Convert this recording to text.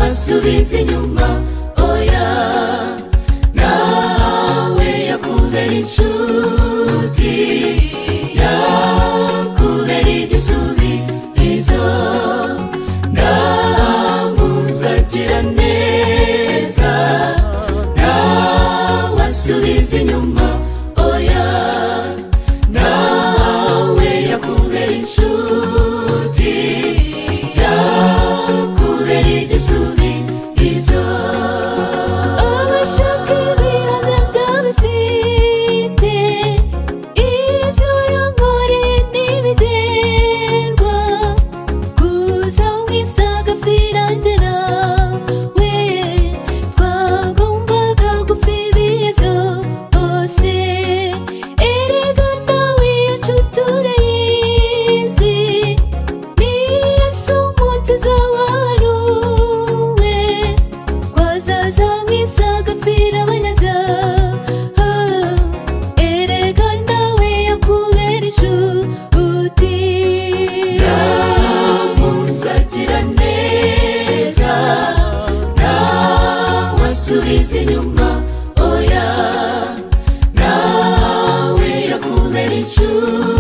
isi nyuma oya nawe yakubera inshuti yakubera igisubizo namuzagira neza nawe asubiza inyuma oya nawe yakubera inshuti yakubera igisubizo abashaka ibihano ndabifite ibyo yankoreye ntibizerwa gusa nk'isaga birangira we twagombaga gupfa ibihe byose erega nawe yacu turayizi niyo si umukiza waruwe twazaza nk'isaga pfira abanyabyaha erega nawe yakubera inshuti yamusagira neza nawe asubiza inyuma oya nawe yakubera inshuti